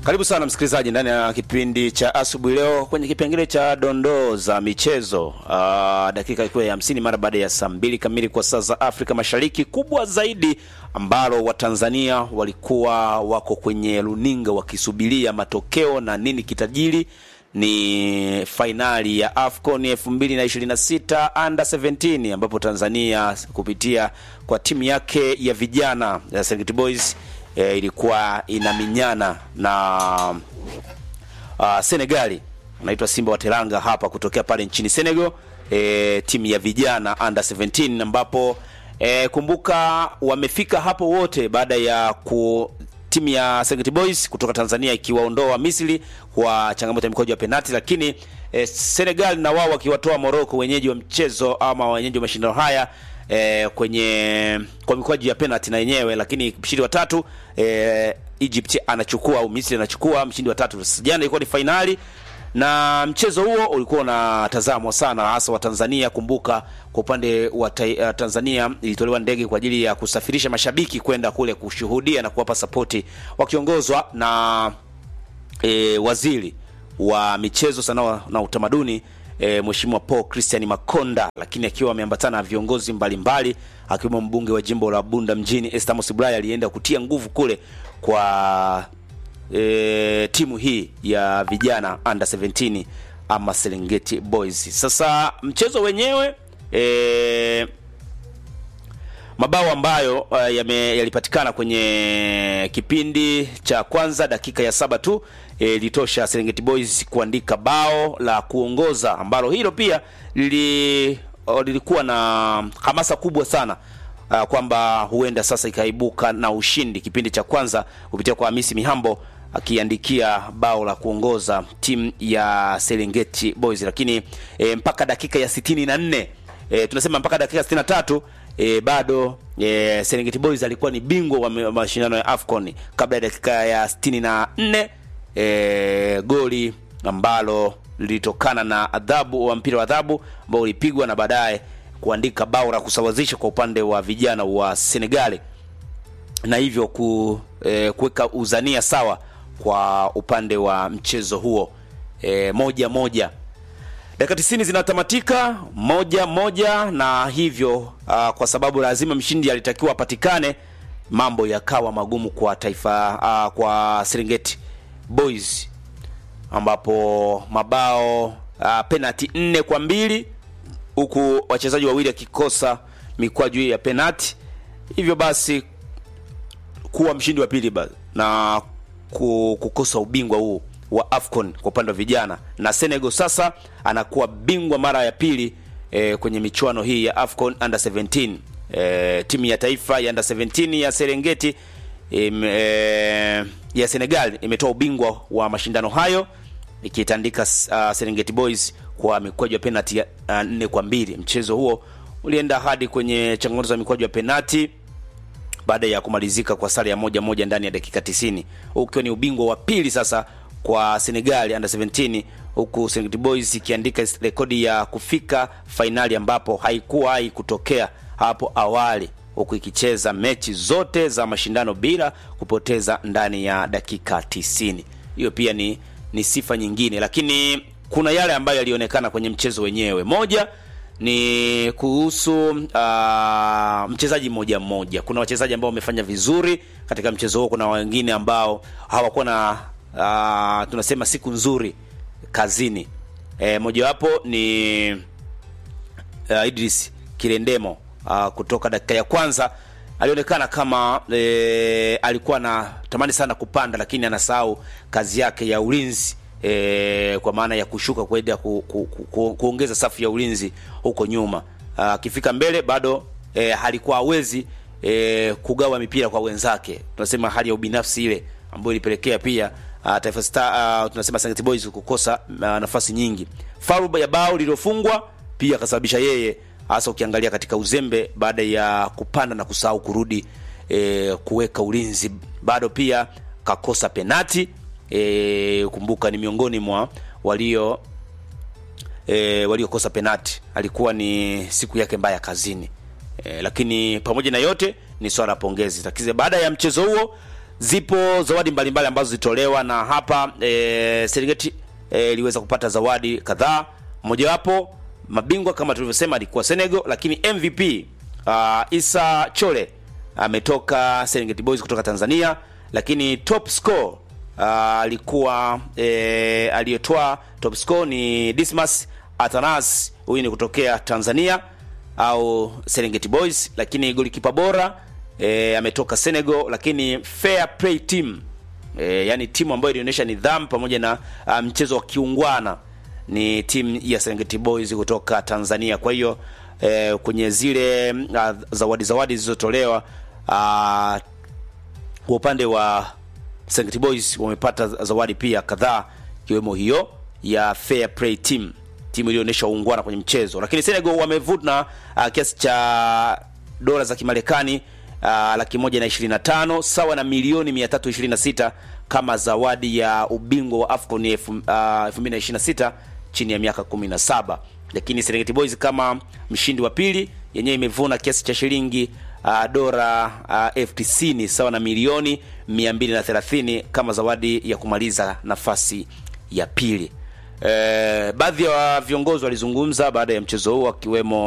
Karibu sana msikilizaji ndani ya kipindi cha asubuhi leo kwenye kipengele cha dondoo za michezo. Uh, dakika ikiwa ya hamsini mara baada ya saa mbili kamili kwa saa za Afrika Mashariki. Kubwa zaidi ambalo Watanzania walikuwa wako kwenye runinga wakisubiria matokeo na nini kitajiri ni fainali ya AFCON 2026 under 17 ambapo Tanzania kupitia kwa timu yake ya vijana ya Serengeti Boys e, ilikuwa inaminyana na uh, Senegali anaitwa Simba wa Teranga hapa kutokea pale nchini Senegal, e, timu ya vijana under 17 ambapo e, kumbuka wamefika hapo wote baada ya ku timu ya Serengeti Boys kutoka Tanzania ikiwaondoa Misri kwa changamoto ya mikojo ya penalti, lakini e, Senegal na wao wakiwatoa Morocco wenyeji wa mchezo ama wenyeji wa mashindano haya e, kwenye kwa mikwaju ya penalti na yenyewe, lakini mshindi wa tatu e, Egypt anachukua au Misri anachukua mshindi wa tatu. Jana ilikuwa ni fainali na mchezo huo ulikuwa unatazamwa sana hasa wa Tanzania. Kumbuka kwa upande wa ta Tanzania ilitolewa ndege kwa ajili ya kusafirisha mashabiki kwenda kule kushuhudia na kuwapa sapoti wakiongozwa na e, waziri wa michezo, sanaa na utamaduni e, Mheshimiwa Paul Christian Makonda, lakini akiwa ameambatana na viongozi mbalimbali akiwemo mbunge wa jimbo la Bunda mjini Esther Mosiblaya alienda kutia nguvu kule kwa e, timu hii ya vijana under 17 ama Serengeti Boys. Sasa mchezo wenyewe e, mabao ambayo uh, yame, yalipatikana kwenye kipindi cha kwanza dakika ya saba tu ilitosha e, Serengeti Boys kuandika bao la kuongoza ambalo hilo pia lili, lilikuwa na hamasa kubwa sana uh, kwamba huenda sasa ikaibuka na ushindi kipindi cha kwanza kupitia kwa Hamisi Mihambo akiandikia bao la kuongoza timu ya Serengeti Boys, lakini e, mpaka dakika ya sitini na nne e, tunasema mpaka dakika sitini na tatu e, bado e, Serengeti Boys alikuwa ni bingwa wa mashindano ya AFCON kabla ya dakika ya sitini na nne e, goli ambalo lilitokana na adhabu wa mpira wa adhabu ambao ulipigwa na baadaye kuandika bao la kusawazisha kwa upande wa vijana wa Senegali na hivyo ku, e, kuweka uzania sawa kwa upande wa mchezo huo e, moja moja. Dakika tisini zinatamatika moja moja, na hivyo a, kwa sababu lazima mshindi alitakiwa apatikane, mambo yakawa magumu kwa taifa a, kwa Serengeti Boys ambapo mabao a, penalti nne kwa mbili huku wachezaji wawili wakikosa mikwaju ya penalti, hivyo basi kuwa mshindi wa pili na kukosa ubingwa huu wa AFCON kwa upande wa vijana, na Senegal sasa anakuwa bingwa mara ya pili e, kwenye michuano hii ya AFCON under 17. E, timu ya taifa ya under 17 ya Serengeti e, e, ya Senegal imetoa ubingwa wa mashindano hayo ikitandika uh, Serengeti Boys kwa mikwaju ya penalti uh, nne kwa mbili. Mchezo huo ulienda hadi kwenye changamoto za mikwaju ya penalti baada ya kumalizika kwa sare ya moja moja ndani ya dakika 90, ukiwa ni ubingwa wa pili sasa kwa Senegal under 17, huku Serengeti Boys ikiandika rekodi ya kufika fainali ambapo haikuwahi kutokea hapo awali, huku ikicheza mechi zote za mashindano bila kupoteza ndani ya dakika 90. Hiyo pia ni, ni sifa nyingine, lakini kuna yale ambayo yalionekana kwenye mchezo wenyewe. Moja ni kuhusu uh, mchezaji mmoja mmoja. Kuna wachezaji ambao wamefanya vizuri katika mchezo huo, kuna wengine ambao hawakuwa na uh, tunasema siku nzuri kazini. E, mojawapo ni uh, Idris Kirendemo uh, kutoka dakika ya kwanza alionekana kama e, alikuwa na tamani sana kupanda, lakini anasahau kazi yake ya ulinzi e, kwa maana ya kushuka kwenda ku, ku, ku, ku, kuongeza safu ya ulinzi huko nyuma. Akifika mbele bado e, halikuwa hawezi e, kugawa mipira kwa wenzake. Tunasema hali ya ubinafsi ile ambayo ilipelekea pia uh, Taifa Star uh, tunasema Serengeti Boys kukosa uh, nafasi nyingi. Faulu ya bao lililofungwa pia akasababisha yeye hasa ukiangalia katika uzembe baada ya kupanda na kusahau kurudi e, kuweka ulinzi, bado pia kakosa penati e, kumbuka ni miongoni mwa walio e, waliokosa penati. Alikuwa ni siku yake mbaya kazini e, lakini pamoja na yote ni swala la pongezi. Lakini baada ya mchezo huo zipo zawadi mbalimbali ambazo zitolewa na hapa e, Serengeti iliweza e, kupata zawadi kadhaa. Mojawapo mabingwa kama tulivyosema alikuwa Senegal, lakini MVP uh, Isa Chole ametoka Serengeti Boys kutoka Tanzania, lakini top score alikuwa e, aliyetoa top score ni Dismas Atanas, huyu ni kutokea Tanzania au Serengeti Boys, lakini golikipa bora e, ametoka Senegal, lakini fair play team e, yani timu ambayo ilionyesha nidhamu pamoja na uh, mchezo wa kiungwana ni timu ya Serengeti Boys kutoka Tanzania. Kwa hiyo e, kwenye zile uh, zawadi zawadi zilizotolewa uh, kwa upande wa Serengeti Boys wamepata zawadi pia kadhaa ikiwemo hiyo ya fair play team, timu iliyoonyesha uungwana kwenye mchezo. Lakini Senegal wamevuna uh, kiasi cha dola za Kimarekani uh, laki moja na ishirini na tano sawa na milioni 326 kama zawadi ya ubingwa wa AFCON 2026 uh, chini ya miaka 17. Lakini Serengeti Boys kama mshindi wa pili yenyewe imevuna kiasi cha shilingi uh, dola uh, elfu tisini sawa na milioni 230 kama zawadi ya kumaliza nafasi ya pili. E, baadhi ya viongozi walizungumza baada ya mchezo huo akiwemo